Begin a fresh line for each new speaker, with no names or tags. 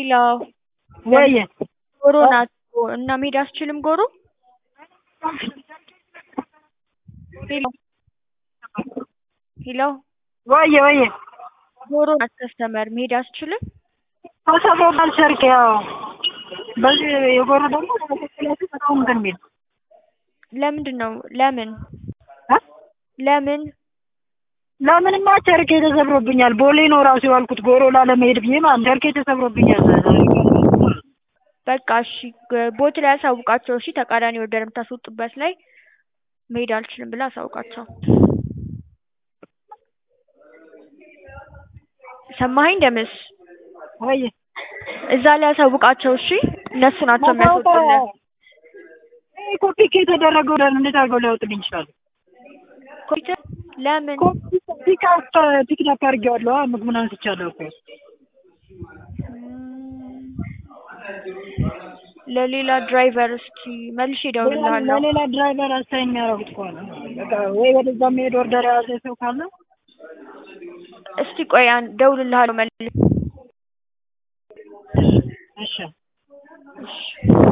ሄሎ
ወይ
ጎሮ ናት እና መሄድ አትችልም ጎሮ ሄሎ ሄሎ
ወይ ወይ
ጎሮ ናት ከስተመር መሄድ አትችልም
ተሰብሮታል ሰርክ ያው በዚህ የጎሮ ደግሞ ለመሰላችሁ በጣም እንትን የሚል
ለምንድን ነው ለምን
እ
ለምን
ለምንማ ቸርኬ ተሰብሮብኛል። ቦሌ ነው ራሱ የዋልኩት ጎሮ ላለመሄድ ብዬ ማለት ቸርኬ ተሰብሮብኛል።
በቃ እሺ ቦት ላይ አሳውቃቸው እሺ ተቃራኒ ወደ የምታስወጡበት ላይ መሄድ አልችልም ብለህ አሳውቃቸው ሰማኸኝ ደምስ
ወይ
እዛ ላይ አሳውቃቸው እሺ እነሱ ናቸው የሚያስወጡልህ
ኮፒ የተደረገው እንዴት አድርገው ሊያወጡልኝ ይችላሉ?
ኮምፒውተር ለምን
ፒክ ፒክዳፕ አድርጌዋለሁ ምግቡን አንስቻለሁ እኮ
ለሌላ ድራይቨር እስኪ መልሼ እደውልልሃለሁ
ለሌላ ድራይቨር አሳይን የሚያደርጉት ከሆነ በቃ ወይ ወደዛ የሚሄድ ኦርደር የያዘ ሰው ካለ
እስቲ ቆይ አን- እደውልልሃለሁ መልሼ
እሺ
እሺ